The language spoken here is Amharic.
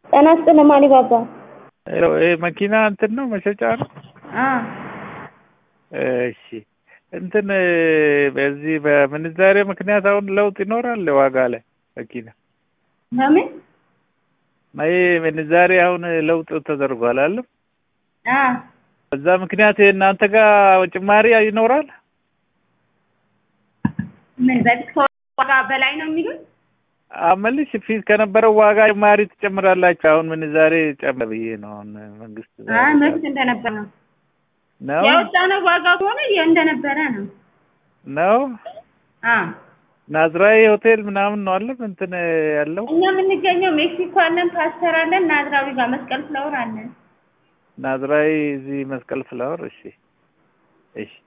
ጤና ይስጥልኝ አሊባባ። ይሄ መኪና እንትን ነው መሸጫ ነው? አዎ እሺ እንትን በዚህ በምንዛሬ ምክንያት አሁን ለውጥ ይኖራል ዋጋ ላይ መኪና በምን ይሄ ምንዛሬ አሁን ለውጥ ተደርጓል አለ አዎ በዛ ምክንያት እናንተ ጋር ጭማሪ ይኖራል? ምን በፊት ከዋጋ በላይ ነው የሚሉት? አመልሽ ፊት ከነበረው ዋጋ ጭማሪ ትጨምራላችሁ። አሁን ምንዛሬ ጨምር ብዬ ነው አሁን መንግስት አይ መብት እንደነበረ ነው ነው ያወጣነው ዋጋ ከሆነ እንደነበረ ነው። ነው አዎ ናዝራዊ ሆቴል ምናምን ነው አለ እንትን ያለው እኛ የምንገኘው ሜክሲኮ አለን፣ ፓስተር አለን፣ ናዝራዊ ጋር መስቀል ፍላወር አለን። ናዝራዊ እዚህ መስቀል ፍላወር። እሺ እሺ